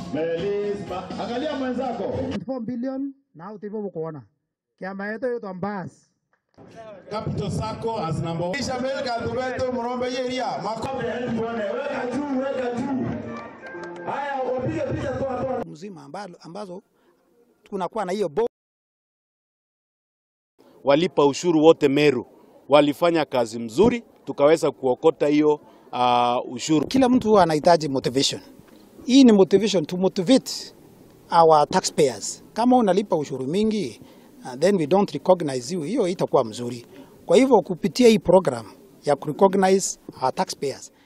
Melisma. Angalia mwenzako. 4 billion na utivo bukuona kiama yetu yitwa mbas Capital Sacco as number one. Isha Belga Dubeto Murombe Yeria Mako Weka juu, weka juu. Haya, wapige picha toa toa. mzima ambalo, ambazo tunakuwa na hiyo bo walipa ushuru wote Meru walifanya kazi mzuri, tukaweza kuokota hiyo uh, ushuru. kila mtu huwa anahitaji motivation. Hii ni motivation to motivate our taxpayers. Kama unalipa ushuru mingi uh, then we don't recognize you, hiyo itakuwa mzuri. Kwa hivyo kupitia hii program ya kurecognize our taxpayers